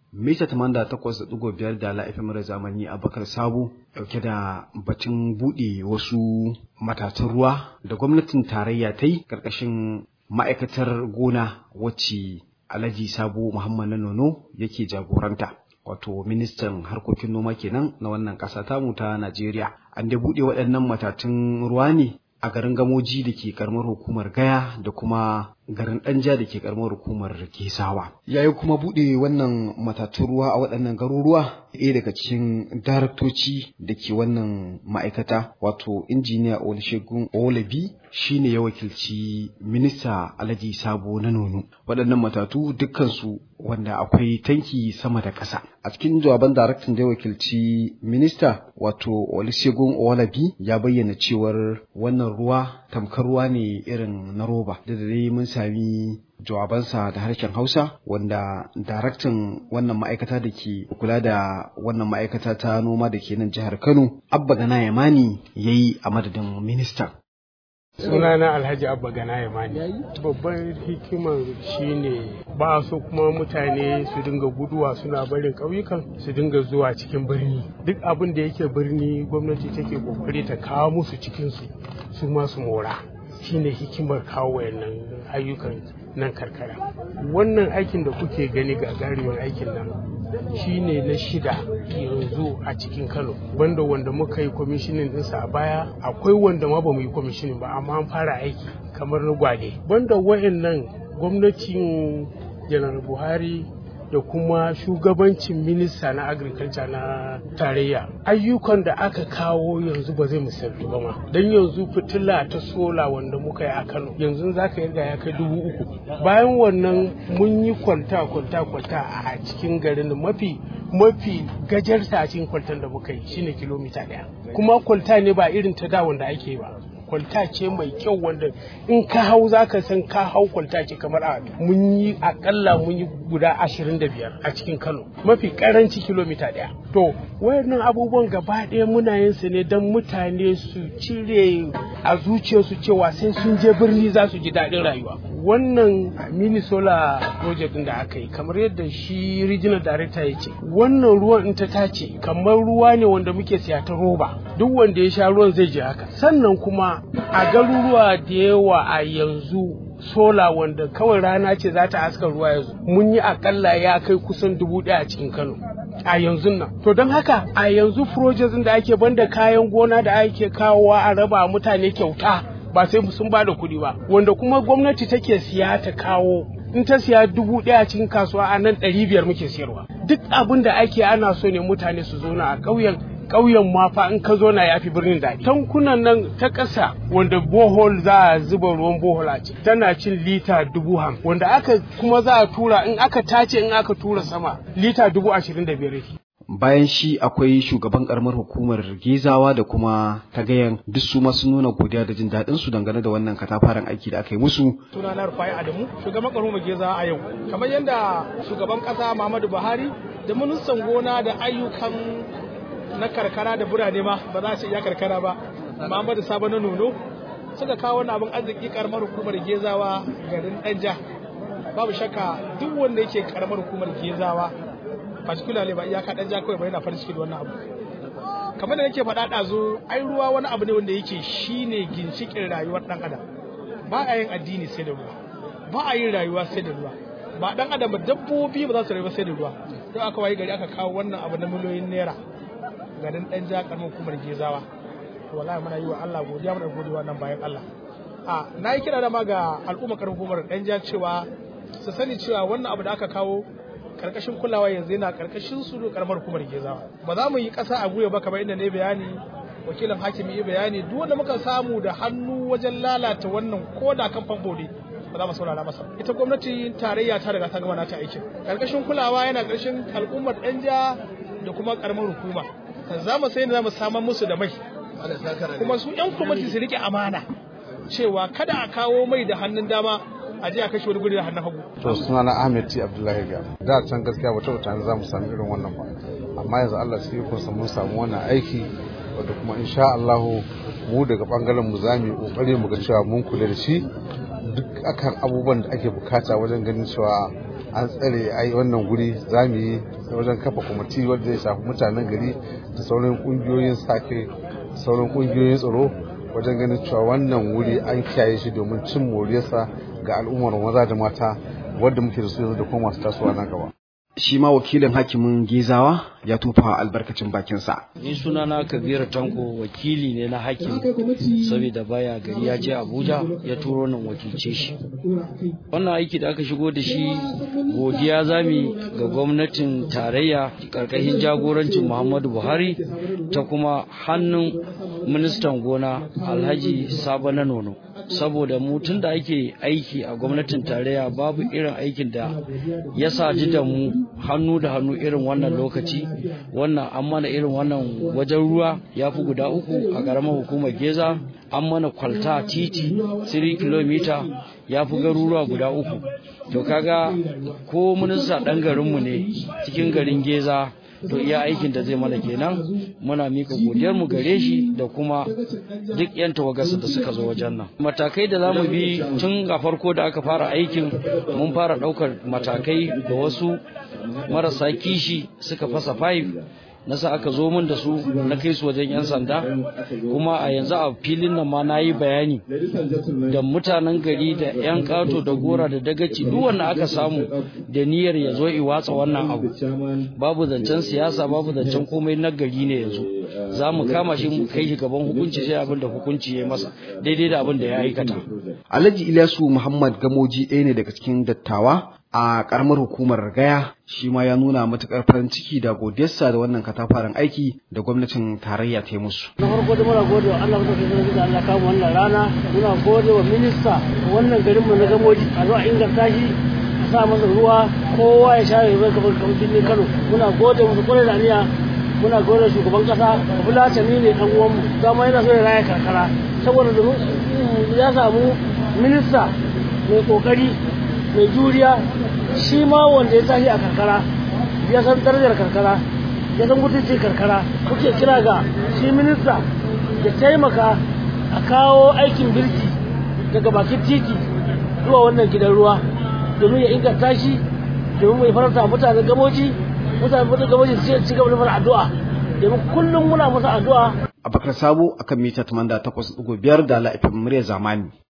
mita tamanda takwas da ɗigo biyar da la'ifin mara zamani abakar sabo ɗauke da batun buɗe wasu matatun ruwa da gwamnatin tarayya ta yi ƙarƙashin ma'aikatar gona wacce alhaji sabo muhammad na nono yake jagoranta wato ministan harkokin noma kenan na wannan ƙasa tamu ta najeriya an da buɗe waɗannan matatun ruwa ne a garin gamoji da ke karamar hukumar gaya da kuma garin danja da ke karamar hukumar kesawa yayi kuma buɗe wannan matatun ruwa a waɗannan garuruwa ɗaya daga cikin daraktoci da ke wannan ma'aikata wato injiniya olusegun olabi shine ya wakilci minista alhaji sabo na nono waɗannan matatu dukkansu wanda akwai tanki sama da ƙasa a cikin jawaban daraktan da ya wakilci minista wato olusegun olabi ya bayyana cewar wannan ruwa tamkar ruwa ne irin na roba da dai mun sami jawabansa da harshen Hausa wanda daraktan wannan ma'aikata da ke kula da wannan ma'aikata ta noma da ke nan jihar Kano Abba Gana Yamani ya yi a madadin ministan. sunana alhaji abba gana yamani babban hikimar shine ba so kuma mutane su dinga guduwa suna barin ƙauyukan su dinga zuwa cikin birni duk abin da yake birni gwamnati take kokari ta kawo musu cikinsu su ma su mora shine hikimar kawo wayannan ayyukan nan karkara wannan aikin da kuke gani gagarumin aikin nan shine na shida yanzu a cikin kano banda wanda muka yi kwamishinin ɗinsa a baya akwai wanda ma ba mu yi kwamishinin ba amma an fara aiki kamar na gwade banda wayannan gwamnatin janar buhari da kuma shugabancin minista na agriculture na tarayya ayyukan da aka kawo yanzu ba zai misaltu ba ma don yanzu fitila ta sola wanda muka yi a kano yanzu za ka yarda ya kai dubu uku bayan wannan mun yi kwalta kwalta kwalta a cikin garin mafi mafi gajarta a cikin kwaltan da muka yi shine kilomita ɗaya kuma kwalta ne ba irin ta da wanda ake ba kwalta ce mai kyau wanda in ka hau za ka san ka hau kwalta ce kamar a mun yi akalla mun yi guda ashirin da biyar a cikin kano mafi karanci kilomita ɗaya to wayannan abubuwan gaba ɗaya muna yin su ne don mutane su cire a zuciyarsu cewa sai sun je birni za su ji daɗin rayuwa wannan mini solar project da aka yi kamar yadda shi regional director ya ce wannan ruwan in ta tace kamar ruwa ne wanda muke siya ta roba duk wanda ya sha ruwan zai ji haka sannan kuma a garuruwa da yawa a yanzu sola wanda kawai rana ce za ta haska ruwa yanzu mun yi akalla ya kai kusan dubu ɗaya a cikin kano a yanzu nan to don haka a yanzu project da ake banda kayan gona da ake kawowa a raba mutane kyauta ba sai sun ba da kuɗi ba wanda kuma gwamnati take siya ta kawo in ta siya dubu ɗaya cikin kasuwa a nan ɗari biyar muke siyarwa duk abin da ake ana so ne mutane su zauna a ƙauyen ƙauyen ma fa in ka zo na yafi birnin da tankunan nan ta ƙasa wanda bohol za a zuba ruwan bohol a ciki tana cin lita dubu ham wanda aka kuma za a tura in aka tace in aka tura sama lita dubu ashirin da biyar bayan shi akwai shugaban karamar hukumar gezawa da kuma tagayan duk su masu nuna godiya da jin daɗin su dangane da wannan katafaren aiki da aka yi musu suna na rufai adamu shugaban karamar gezawa a yau kamar yadda shugaban ƙasa muhammadu buhari da ministan gona da ayyukan na karkara da birane ma ba za a ce iya karkara ba muhammadu sabo na nono suka kawo wani abin arziki karamar hukumar gezawa garin ɗanja babu shakka duk wanda yake karamar hukumar gezawa particularly ba iyaka dan ja kawai ba yana farin ciki da wannan abu kamar da nake faɗa ɗazu ai ruwa wani abu ne wanda yake shine ginshikin rayuwar ɗan adam ba a yin addini sai da ruwa ba a yin rayuwa sai da ruwa ba ɗan adam ba dabbobi ba za su rayu sai da ruwa don aka wayi gari aka kawo wannan abu na miliyoyin naira garin ɗan ja ƙaramin hukumar gezawa wallahi muna yi wa Allah godiya muna godiya nan bayan Allah a na yi kira da ma ga al'umma ƙaramin hukumar ɗan ja cewa su sani cewa wannan abu da aka kawo karkashin kulawa yanzu yana karkashin su karamar hukumar gezawa ba za mu yi kasa a gwiwa ba kamar inda ne bayani wakilin hakimi ya bayani duk wanda muka samu da hannu wajen lalata wannan ko da kan famfo ne ba za mu saurara masa ita gwamnati tarayya ta riga ta gama nata aikin karkashin kulawa yana karkashin al'ummar danja da kuma karamar hukuma za mu sai za mu samar musu da mai kuma su yan kwamiti su rike amana cewa kada a kawo mai da hannun dama a je a kashe wani guri da hannun hagu. To suna na Ahmed T Abdullahi Gya. Da can gaskiya ba taɓa za mu sami irin wannan ba. Amma yanzu Allah su yi kunsa mun samu wannan aiki wadda kuma insha Allah mu daga bangaren mu za mu yi kokari mu ga cewa mun kula da shi duk akan abubuwan da ake bukata wajen ganin cewa an tsare ai wannan guri za mu yi wajen kafa kwamiti wanda zai shafi mutanen gari da sauran kungiyoyin sake sauran kungiyoyin tsaro wajen ganin cewa wannan wuri an kiyaye shi domin cin moriyarsa ga al'ummar maza da mata wadda muke da su yanzu da kuma masu tasowa nan gaba. shi ma wakilin hakimin gezawa ya tufa albarkacin bakinsa. Ni sunana Kabiru Tanko wakili ne na hakim saboda baya gari ya je Abuja ya turo nan wakilce shi. Wannan aiki da aka shigo da shi godiya zami ga gwamnatin tarayya karkashin jagorancin Muhammadu Buhari ta kuma hannun ministan gona Alhaji Sabo na Nono. saboda mu tun da ake aiki a gwamnatin tarayya babu irin aikin da ya saji da mu hannu da hannu irin wannan lokaci wannan an mana irin wannan wajen ruwa ya fi guda uku a ƙaramar hukumar geza an mana kwalta titi 3 kilomita ya fi garuruwa guda uku to kaga ko minista ɗan garinmu ne cikin garin geza to iya aikin da zai mana kenan muna mika godiyar mu gare shi da kuma duk yan tawagarsa da suka zo wajen nan matakai da zamu bi tun a farko da aka fara aikin mun fara daukar matakai da wasu marasa kishi suka fasa fayif na sa aka zo min da su na kai su wajen 'yan sanda kuma a yanzu a filin nan ma na yi bayani da mutanen gari da 'yan kato da gora da dagaci duk wanda aka samu da niyyar ya zo i watsa wannan abu babu zancen siyasa babu zancen komai na gari ne yanzu za mu kama shi mu kai shi gaban hukunci sai abin da hukunci ya masa daidai da abin da ya aikata alhaji ilyasu muhammad gamoji ɗaya ne daga cikin dattawa a karamar hukumar gaya shi ma ya nuna matukar farin ciki da godiyarsa da wannan katafaren aiki da gwamnatin tarayya ta yi musu. na farko da muna gode wa Allah muka kai da Allah kawo wannan rana muna gode wa minista wannan garin mu na gamoji a zo a inganta shi a sa masa ruwa kowa ya share ruwa kamar kamar birnin Kano muna gode musu kwarai da aniya muna gode shugaban kasa Fulatani ne dan uwan mu dama yana so ya raya karkara saboda domin ya samu minista mai kokari mai juriya shi ma wanda ya tashi a karkara ya san darajar karkara ya san mutuncin karkara kuke kira ga shi minista ya taimaka a kawo aikin birki daga bakin titi zuwa wannan gidan ruwa domin ya inganta shi domin mai faranta mutanen gamoji mutanen gamoji su ci gaba da mana addu'a domin kullum muna masa addu'a Abakar Sabo akan mita 88.5 da la'ifin murya zamani.